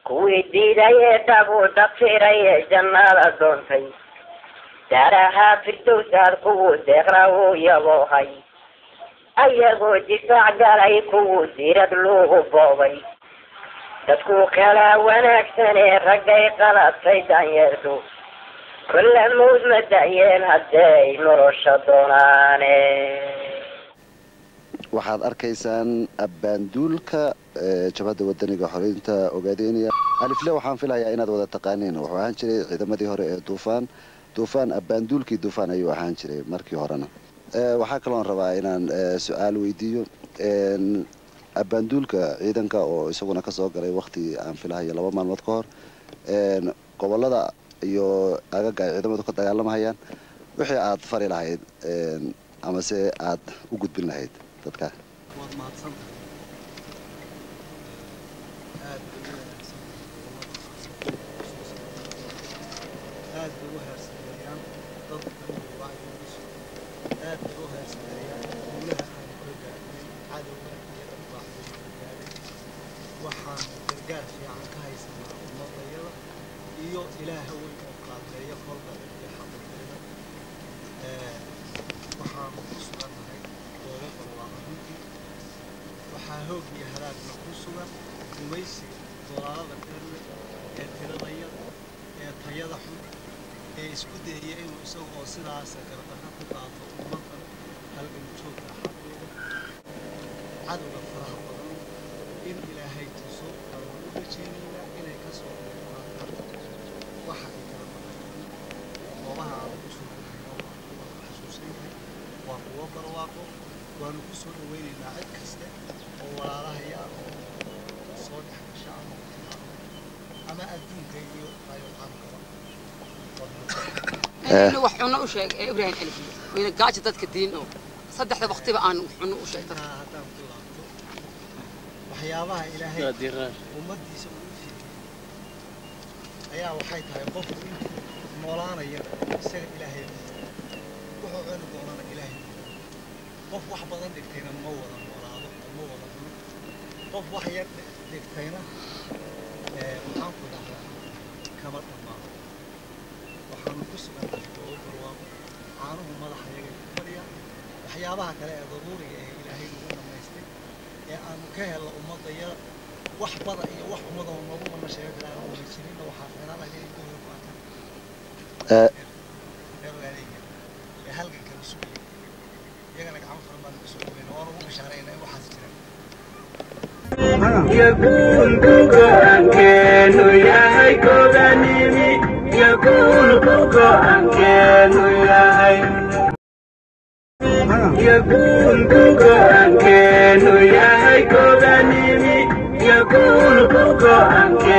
kuwii diidayee dhabu dabtirayee jannada doontay daarahaa firdowsaad kuwuu deeqra uu yaboohay ayagoo difaac galay kuwuu diirad luugu boobay dadku kala wanaagsanee raggay qaladtay danyeertu kulla mawd ma dayeen hadday nolosha doonaane waxaad arkaysaan abbaanduulka jabhadda wadaniga xoreynta ogaadeynaya alifle waxaan filayaa inaad wada taqaaniin wuxuu ahaan jiray ciidamadii hore ee duufaan duufaan abbaanduulkii duufaan ayuu ahaan jiray markii horena waxaa kaloon rabaa inaan su-aal weydiiyo abbaanduulka ciidanka oo isaguna kasoo galay wakti aan filahayo laba maalmood ka hor gobolada iyo agaga ay ciidamadu ka dagaalamahayaan wixii aad fari lahayd amase aad u gudbin lahayd dadka waad mahadsantahay aad bay u wanaagsan aad bay u heersameeyaan dadka wacyigiisu aad bay u heersameeyaan guulaha aan kula gaadhnay cadowga iyo dharbaaxdayda gaadhay waxaan gargaar fiican ka haysanaa ummadayada iyo ilaaha weyn oo qaabeeya kolba iyo xaqiiqeeda waxaan ku sugannahay goobo barwaaqo runtii waxaa hoog iyo halaagna ku sugan gumaysiga dolaalada dherle ee tirada yar ee tayada xun ee isku dayaya inuu isaga oo sidaasa gardarra ku qaato ummaddan halgan joogka xaqeeda cadowga faraha badan in ilaahay tuso aan u rajaynaynaa inay ka soo qaataan waxa ay kala maqan goobaha aan ku soo gudbino waan xasuusanahay waa kuwo barwaaqo waanu ku soo dhaweynaynaa cid kaste oo walaalahaya ah oo soo dhex gasha ama ama adduunka iyo ayocaamkaba inaynu wax cunno u sheeg ee ibraahim celifiye wayna gaaja dadka diin oo saddexda waqtiba aan wax cunno u sheeg dadka taa haddaan ku laabto waxyaabaha ilaahay ummaddiisa uu u fiiriyey ayaa waxay tahay qofku intuu noolaanaya isaga ilaahay wuxuu cuni doonana ilaahay qof wax badan dhigtayna ma wada noolaado ma wada cuno qof wax yar dhigtayna waxaan ku dhahdaa kama dhammaado waxaanu ku sugannahay goobo barwaaqo caanuhu madaxa yaga ku fadhiya waxyaabaha kale ee daruuriga ee ilaahay nagu dhammaystay ee aanu ka helno ummadaya wax bada iyo wax ummadoo noogu mana sheega karaan oo jirinna waxaa fiiran lahayd in guriga ku arkaan reer waaleega ee halgankana sugaya iyagana gacmo furan baan kusoo dhaweyna waana ugu bishaarayna in waxaas jiraan yakuulku go'aankeenu yahay gobanimi yakuulku go'aankeenu yahay yakuulku go'aankeenu yahay gobanimi yakuulku go'aankeenu